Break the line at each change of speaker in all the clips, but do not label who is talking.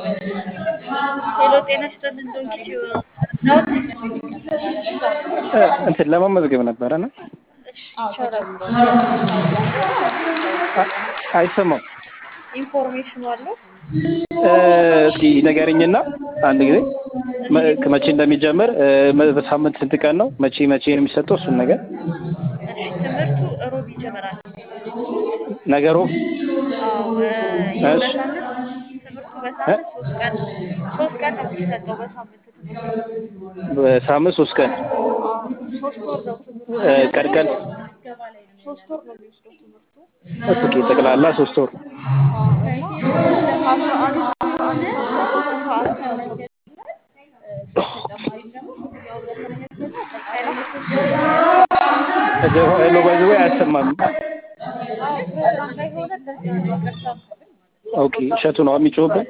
ሄሎ ጤና ይስጥልን ዶንኪ ቲዩብ ነው።
እንትን ለመመዝገብ ነበረ ነው።
እሺ ይቻላል።
አይሰማም።
ኢንፎርሜሽኑ አለው።
እስኪ ንገረኝና አንድ ጊዜ መ- መቼ እንደሚጀምር እ፣ በሳምንት ስንት ቀን ነው? መቼ መቼ ነው የሚሰጠው? እሱን ነገር
እሺ ትምህርቱ እሮብ ይጀምራል።
ነገሩ
አዎ እ፣ ይህ
እሺ።
በሳምንት ትምህርቱ በሳምንት ሶስት ቀን ሶስት ቀን ነው የሚሰጠው በሳምንት ትምህርቱ
በሳምንት ሶስት ቀን
ሶስት ወር ነው ትምህርቱ።
እ፣ ቀን ቀን
ሶስት ወር ነው የሚወስደው ትምህርቱ።
ኦኬ፣ ጠቅላላ ሶስት ወር
አዎ እና አስራ አንድ አስራ አንድ ሰዓት ነው።
ሄሎ ባይ ዘ ወይ አያሰማም።
አዎ ፕሮግራም ላይ ሆነ ለዛ ነው ይቅርታ።
ኦኬ፣ እሸቱ ነው የሚጮህብን።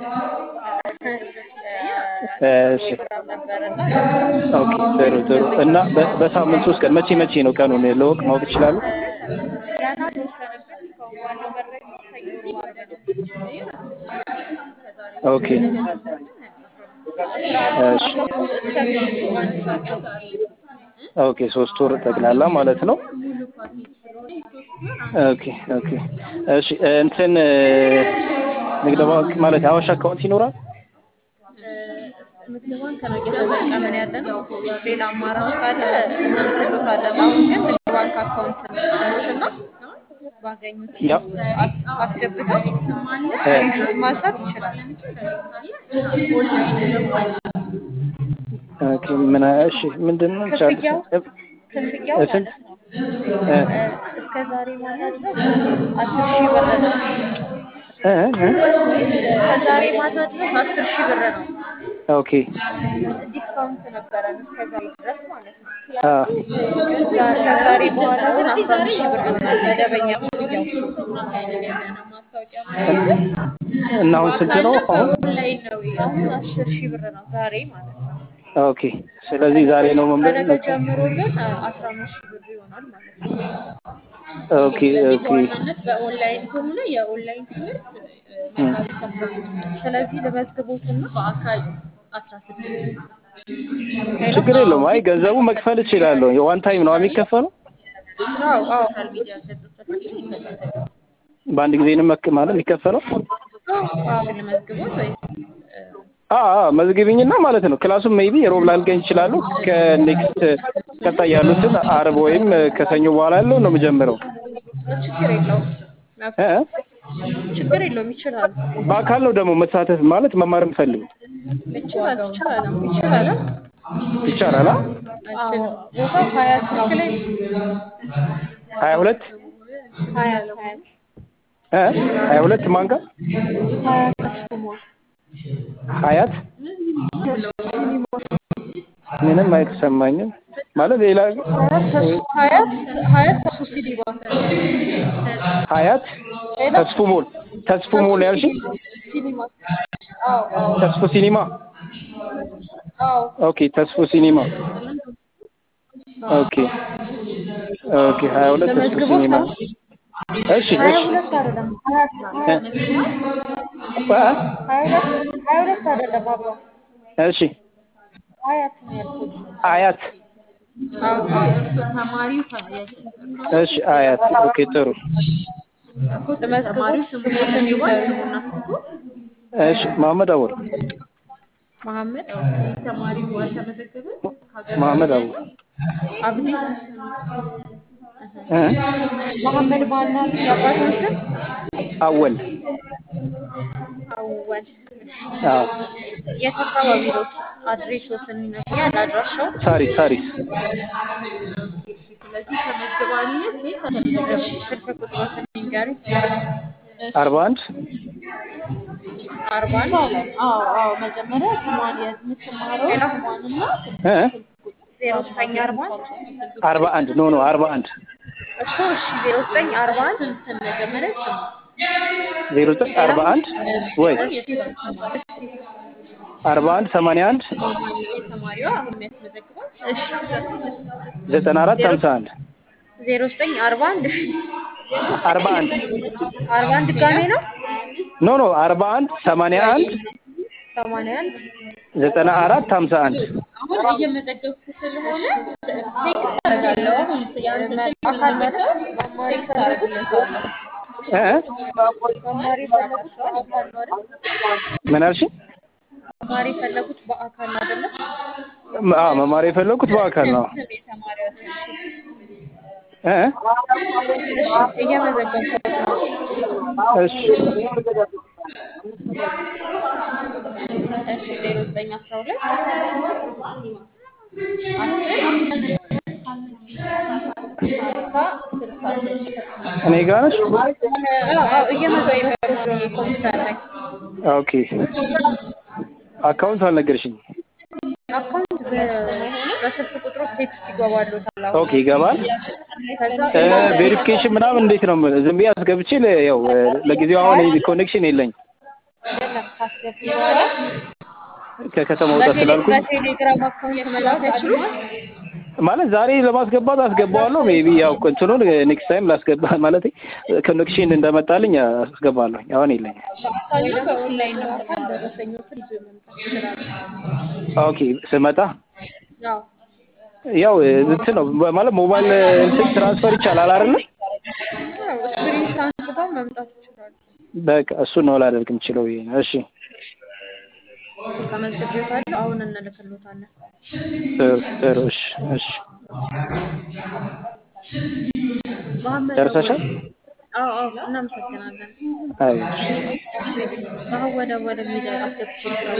እሺ፣
ፕሮግራም ነበረና
ኦኬ፣ ጥሩ ጥሩ። እና በ- በሳምንት ሶስት ቀን መቼ መቼ ነው ቀኑን ለወቅ ማወቅ ይችላሉ?
ገና ተወሰነበት እስካሁን ባለው መረጃ ሰኞ ነው ማለት ነው።
ኦኬ፣ እሺ፣
እስከ ምሽቱ አንድ ሰዓት ነው።
ኦኬ፣ ሶስት ወር ጠቅላላ ማለት ነው። ኦኬ ኦኬ፣ እሺ። እንትን እ፣ ንግድ ባንክ ማለት አዋሽ አካውንት ይኖራል?
ንግድ ባንክ ነው እየተጠቀምን ያለ ነው። ሌላ አማራጭ ካለ እንልክሎታለን። አሁን ግን ንግድ ባንክ አካውንት ስሙትና ባገኙት
ያው
አስ- አስገብተው
እ፣
ስክሪንሾት ማንሳት ይችላል።
ኦኬ፣ ምን እሺ፣ ምንድን ነው ቻል
ክፍያው ክፍያው
ስንት?
ማለት ነው
እ፣
እ፣ እስከ ዛሬ ማታ ድረስ አስር ሺህ ብር ነው።
እ፣ እ፣
ከዛሬ ማታ ድረስ አስር ሺህ ብር ነው።
ኦኬ፣
ዲስካውንት ነበረን እስከ ዛሬ ድረስ ማለት ነው።
አ፣
ዛ- ከዛሬ በኋላ ግን አስራ አንድ ሺህ ብር ይሆናል መደበኛ ክፍያው።
እና አሁን ስንት ነው አሁን?
አሁን አስር ሺህ ብር ነው ዛሬ ማለት ነው።
ኦኬ፣ ስለዚህ ዛሬ ነው መመለስ
ከነገ ጀምሮ ግን አስራ አምስት ሺህ ብር ይሆናል ማለት ነው።
ኦኬ ኦኬ፣
በዋናነት በኦንላይን ከሆነ የኦንላይን ትምህርት እ፣ መጋቢት አስራ አምስት ነው።
ስለዚህ ለመዝግቦትና
በአካል አስራ ስድስት
ችግር የለውም። አይ ገንዘቡ መክፈል እችላለሁ። የዋን ታይም ነው የሚከፈለው?
አዎ አዎ
ሶሻል ሚዲያ ገጾች ተጠቅመው ይከታተሉ።
በአንድ ጊዜ ነው መክ- ማለት የሚከፈለው?
አዎ
ለመዝግቦት ወይስ እ፣
አ አ መዝግቢኝና ማለት ነው። ክላሱም ሜቢ ሮብ ላልገኝ ይችላሉ። ከኔክስት ቀጣይ ያሉትን አርብ ወይም ከሰኞ በኋላ ያለው ነው የምጀምረው።
ችግር የለውም
እ እ?
ችግር የለውም ይችላሉ
በአካል ነው ደግሞ መሳተፍ ማለት መማር የምፈልገው
ይችላል ይችላል ይችላል
ይቻላል? አ?
አዎ ቦታው ሀያት ነው
ሀያ ሁለት
ሀያት ሀያት
እ ሀያ ሁለት ማን ጋር
ሀያት ተስፍሟል
ሀያት ምንም አይተሰማኝም ማለት ሌላ
ሀያት ተስ- ሀያት ሀያት ተሱ ሲኒማ
ሀያት ተስፉ ሞል ተስፉ ሞል ያልሽ
ሲኒማ አዎ አዎ
ተስፉ ሲኒማ
አዎ
ኦኬ ተስፉ ሲኒማ ኦኬ ኦኬ ሀያ ሁለት ተስፉ
ለመዝግቦት
ሲኒማ
ነው
እሺ
ሀያ
እሺ
ሁለት አይደለም ሀያት ነው ሀያት
እ?
ሀያ ሁለት ሀያ ሁለት አይደለም አባ
እሺ
ሀያት ነው ያልኩት
አያት
አዎ አዎ
ተማሪው ከ-
እሺ አያት ኦኬ ጥሩ
ለመዝግቦት ስሙትን
ይባል
ይንገሩ
ስሙና ስልኩ
እሺ መሐመድ አወል
መሐመድ
ተማሪው አልተመዘገበ ከሀገር
መሐመድ አወል
አብዲ
እ?
መሐመድ ማናት የአባቱን ስም
አወል
አወል
አዎ
የት አካባቢ ነው አድሬሶትን ይነግሩኛል አድራሻው
ሳሪስ ሳሪስ
ስለዚህ ተመዝግባለች ወይስ አልተመዘገበች?
ስልክ ቁጥሮትን ይንገሩኝ
አርባ አንድ
አርባ አንድ
አዎ አዎ መጀመሪያ ስሟን የምትማረው ስሟንና
እ?
ዜሮ ዘጠኝ አርባ አንድ
አርባ አንድ ኖ ኖ አርባ አንድ
እኮ እሺ ዜሮ ዘጠኝ አርባ አንድ
ስም መጀመሪያ ስም
ዜሮ ዘጠኝ አርባ አንድ ወይ አርባ አንድ ሰማንያ አንድ
ተማሪዋ አሁን የሚያስመዘግባት
እሺ
ዘጠና አራት ሀምሳ አንድ
ዜሮ ዘጠኝ አርባ አንድ እሺ
አርባ አንድ
አርባ አንድ ድጋሜ ነው
ኖ ኖ አርባ አንድ ሰማንያ አንድ
ሰማንያ አንድ
ዘጠና አራት ሀምሳ አንድ
አሁን እየመዘገብኩ ስለሆነ ቴክስት አደርጋለሁ። አሁን ያንተ ስልክ
አካል መጥተው
መጥተው
መማር
ቴክስት
የፈለጉት
አደርግልሃለሁ።
እ
መማር የፈለጉት በአካል ነው አይደል?
ምን አልሽኝ?
መማር የፈለጉት በአካል ነው አይደለ?
አዎ መማር የፈለኩት በአካል ነው።
ስም የተማሪዋ ስም
እ
እሺ እየመዘገብኩት ነው።
እሺ
እሺ ዜሮ ዘጠኝ አስራ ሁለት አስር ሀምሳ ስልሳ ሶስት
እኔ ጋር ነሽ?
አዎ አዎ እየመዘገብኩት ነው ኮምፒውተር ላይ
ኦኬ አካውንት አልነገርሽኝ።
አካውንት በ- በስልክ ቁጥሩ ቴክስት ይገባሉታል። አሁን
ኦኬ ይገባል።
ከዛ
ቬሪፊኬሽን ምናምን እንዴት ነው? ዝም ብዬ አስገብቼ ለ- ያው ለጊዜው አሁን ኮኔክሽን የለኝ
አይደለም ካስገቡ በኋላ
ከከተማ ወጣ
በቴሌ-
ስላልኩኝ
በቴሌግራም አካውንት መላክ አይችሉም።
ማለት ዛሬ ለማስገባት አስገባዋለሁ። ሜቢ ያው እንትኑን ኔክስት ታይም ላስገባ ማለት ኮኔክሽን እንደመጣልኝ አስገባለሁ። አሁን የለኝ።
በአካል ነው በኦንላይን ነው
በአካል ደረሰኞችን ይዞ መምጣት ይችላሉ።
ኦኬ ስመጣ
ያው
ያው እንትን ነው ማለት ሞባይል እንትን ትራንስፈር ይቻላል አይደለ?
ያው ስክሪን አንስተው መምጣት ይችላሉ።
በቃ እሱን ነው ላደርግ የምችለው ብዬ ነው። እሺ
ተመዝግቤዎታለሁ። አሁን እንልክሎታለን።
ጥሩ ጥሩ። እሺ እሺ
መሀመድ
ደርሰሻል?
አዎ አዎ እናመሰግናለን።
አይ
አሁን ወደ ወደ ሚዲያ አስገብቼ